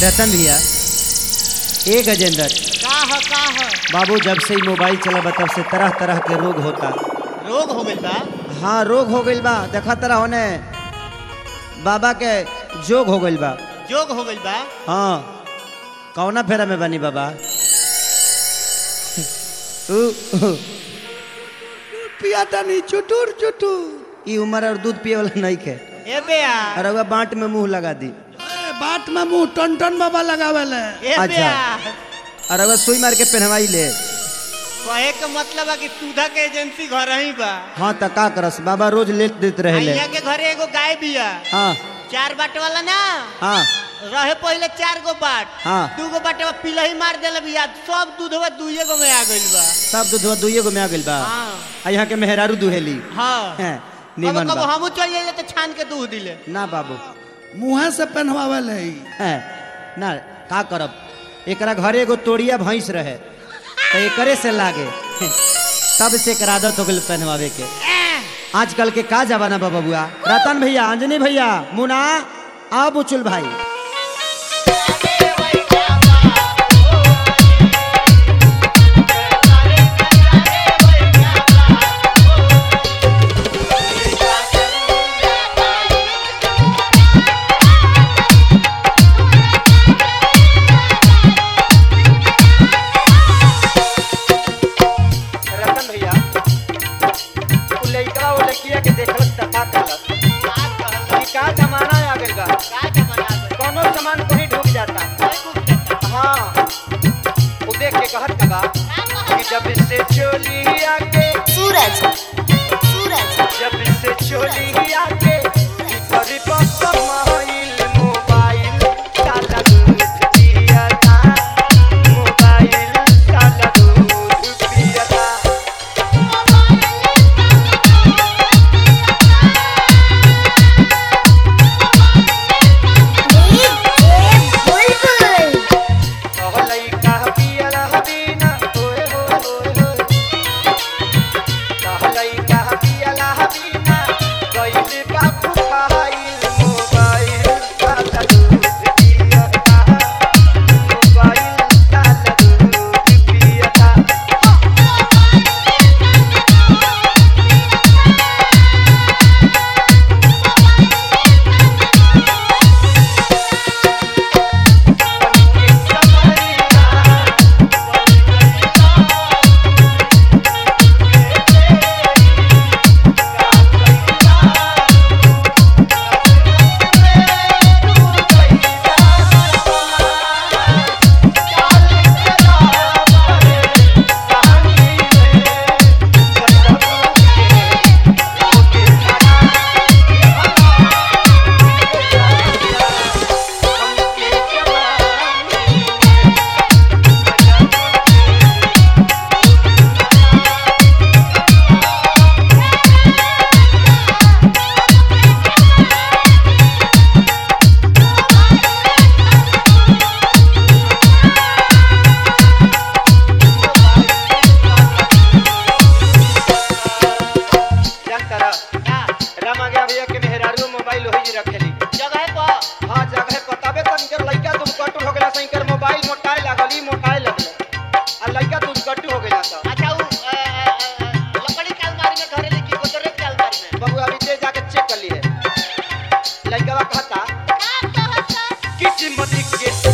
रतन भैया ए गजेंद्र का ह का ह बाबू जब से ही मोबाइल चला तब से तरह तरह के रोग होता रोग हो गइल बा हाँ रोग हो गइल बा देखा तरह होने बाबा के जोग हो गइल बा जोग हो गइल बा हाँ कौना फेरा में बनी बाबा उ, उ, पियाता नहीं चुटुर चुटुर ई उम्र और दूध पिए वाला नहीं खे ए बेया और रउआ बांट में मुंह लगा दी ए, बात में मुंह टन टन बाबा लगावेले ए अच्छा। बेया और रउआ सुई मार के पहनवाई ले कहे के मतलब है कि सुधा के एजेंसी घर ही बा हाँ तो का करस बाबा रोज लेट देते रहे ले यहाँ के घरे एगो गाय बिया हाँ चार बाट वाला ना हाँ रहे पहले चार गो बाट हाँ। दू गो बाट पिलही मार देले बिया सब दूधवा दुइये गो में आ गइल बा सब दूधवा दुइये गो में आ गइल बा हाँ आ यहाँ के मेहरारू दुहेली हाँ हैं, कबो निमन कबो बा हमू चल जाइले तो छान के दूध दिले ना बाबू मुँहे से पहनवावेले हैं, ना का करब एकरा घरे एगो तोड़िया भैंस रहे तो एकरे से लागे हैं, तब से एकर आदत हो गइल पहनवावे के आजकल के का जमाना बा बबुआ रतन भैया अंजनी भैया मुना आ बुचुल भाई रतन भैया उ लइका वो लड़किया के देखलक त का कहलक कि का जमाना आ गइल बा कोनो सामान कहीं ढुक जाता हाँ उ देख के कहत का बा कि जब से चोली आके सूरज सूरज जब से चोली आके करी पस मोबाइल मोबाइल काला दूध पियता मोबाइल काला दूध पियता बुलबुल कहलई कह पियल हबीना ओए होए होए होए कहलई कह पियल हबीना गइल बापू खाइल मोबाइल काला दूध पियता मोबाइल काला दूध पियता जानता रहा रामा गया भैया के मेहरारू मोबाइल वही जी रखेली जगह पर हाँ जगह बताबे तो इनकर लइका तुम कटु हो गेला से इनकर मोबाइल मोटाए लागल ई मोटाए लगले आ लइका तुम कटु हो गेला तो अच्छा उ अ, अ, अ, लकड़ी के अलमारी में घरे लेके गोदरेज के अलमारी में बबू अभी दे जाके चेक कर लिए लइका कहता किस्मत के